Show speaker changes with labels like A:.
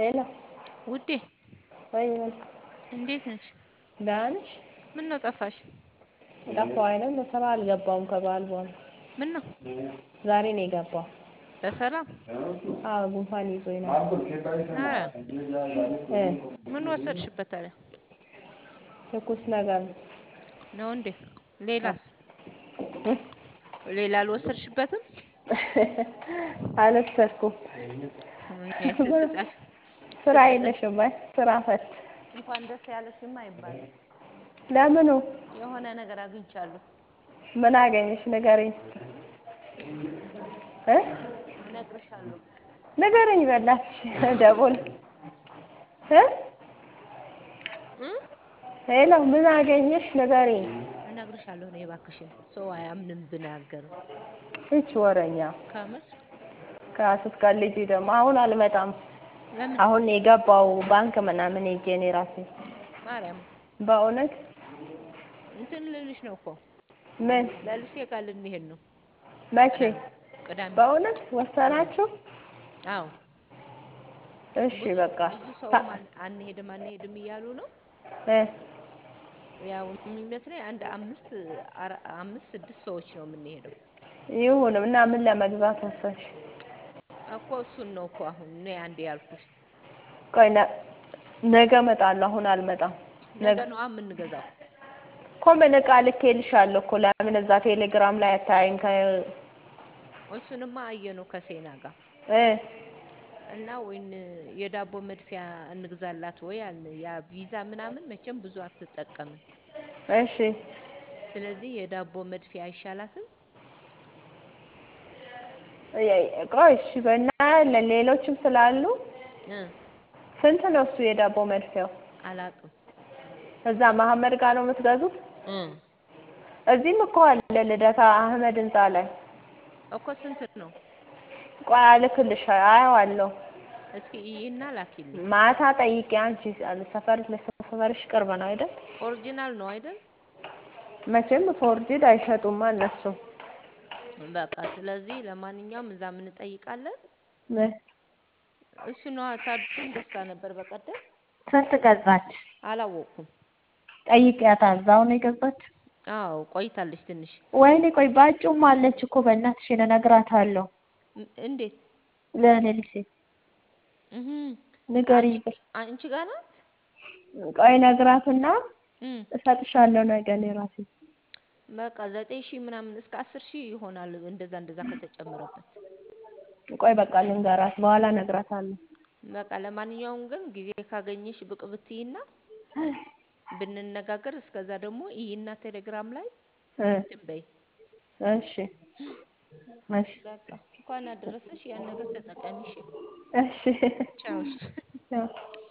A: ሄሎ
B: ውዴ
A: ወይ
B: እንዴት ነሽ?
A: ደህና ነሽ?
B: ምን ነው ጠፋሽ?
A: ጠፋሁ አይደል ስራ አልገባሁም ከበዓል በኋላ
B: ምን ነው
A: ዛሬ ነው የገባው።
B: በሰላም
A: አዎ ጉንፋን ይዞኝ ነው።
B: ኧረ
A: እ
B: ምን ወሰድሽበት ታዲያ?
A: ትኩስ ነገር ነው።
B: ነው እንዴ? ሌላስ? ሌላ አልወሰድሽበትም?
A: አልወሰድኩም።
B: እኔ ስስቃሽ
A: ስራ የለሽም ወይ? ስራ ፈት
B: እንኳን ደስ ያለሽማ አይባልም።
A: ለምኑ?
B: የሆነ ነገር አግኝቻለሁ።
A: ምን አገኘሽ ንገሪኝ እ
B: እነግርሻለሁ።
A: ንገሪኝ በእናትሽ ደቦል እ
B: እ
A: ሄሎ ምን አገኘሽ ንገሪኝ።
B: እነግርሻለሁ እኔ እባክሽን ሰው አያምንም ብናገር
A: ይች ወረኛ
B: ከምር
A: ከስትቀልጂ ደግሞ አሁን አልመጣም።
B: ለምን
A: አሁን የገባው ባንክ ምናምን ሄጄ እኔ ራሴ
B: ማርያም
A: በእውነት
B: እንትን ልልሽ ነው እኮ
A: ምን
B: ለልሴ ጋር ልንሄድ ነው
A: መቼ
B: ቅዳሜ።
A: በእውነት ወሰናችሁ?
B: አዎ
A: እሺ በቃ
B: ብዙ ሰውም አን- አንሄድም አንሄድም እያሉ ነው።
A: እ
B: ያው የሚመስለኝ አንድ አምስት አራ- አምስት ስድስት ሰዎች ነው የምንሄደው
A: ይሁን እና ምን ለመግዛት ወሰንሽ?
B: እኮ እሱን ነው እኮ አሁን እኔ አንዴ ያልኩሽ።
A: ቆይ ነ- ነገ እመጣለሁ። አሁን አልመጣም።
B: ነገ ነዋ የምንገዛው።
A: እኮ ምን ዕቃ ልኬልሻለሁ እኮ ለምን እዛ ቴሌግራም ላይ አታይም? ከ
B: እሱንማ አየነው ከሴና ጋር
A: እ
B: እና ወይን የዳቦ መድፊያ እንግዛላት ወይ አልን። ያ ቪዛ ምናምን መቼም ብዙ አትጠቀምም።
A: እሺ
B: ስለዚህ የዳቦ መድፊያ አይሻላትም?
A: የ- ቆይ እሺ በእናያለን። ሌሎችም ስላሉ
B: እ
A: ስንት ነው እሱ የዳቦ መድፊያው?
B: አላቅም
A: እዛ መሀመድ ጋር ነው የምትገዙት?
B: እ
A: እዚህም እኮ አለ ልደታ አህመድ ህንጻ ላይ።
B: እኮ ስንት ነው?
A: ቆይ አልክልሽ አየዋለሁ።
B: እስኪ ይህና ላኪልኝ።
A: ማታ ጠይቄ አንቺ ሰፈር ለሰፈርሽ ቅርብ ነው አይደል?
B: ኦሪጂናል ነው አይደል?
A: መቼም ፎርጅድ አይሸጡማ እነሱ።
B: በቃ ስለዚህ ለማንኛውም እዛ ምን እንጠይቃለን።
A: ምን
B: እሱ ነዋ ታዱን ገዝታ ነበር በቀደም
A: ስንት ገዛች?
B: አላወቅኩም።
A: ጠይቂያታ እዛው ነው የገዛች?
B: አዎ ቆይታለች ትንሽ።
A: ወይኔ ቆይ ባጩም አለች እኮ በእናትሽ እነግራታለሁ።
B: ም- እንዴት
A: ለሌሊሴ
B: እህ
A: ንገሪኝ።
B: አንቺ አንቺ ጋር ናት?
A: ቆይ ነግራትና
B: እም
A: እሰጥሻለሁ ነገ እኔ ራሴ።
B: በቃ ዘጠኝ ሺህ ምናምን እስከ አስር ሺህ ይሆናል እንደዛ እንደዛ ከተጨመረበት።
A: ቆይ በቃ ልንገራት በኋላ እነግራታለሁ።
B: በቃ ለማንኛውም ግን ጊዜ ካገኘሽ ብቅ ብትይና ብንነጋገር እስከዛ ደግሞ ይይና ቴሌግራም ላይ
A: እ
B: እንትን በይ።
A: እሺ እሺ
B: በቃ እንኳን አደረሰሽ ያን ነገር ተጠቀሚ እሺ።
A: እሺ
B: ቻው እሺ።
A: ቻው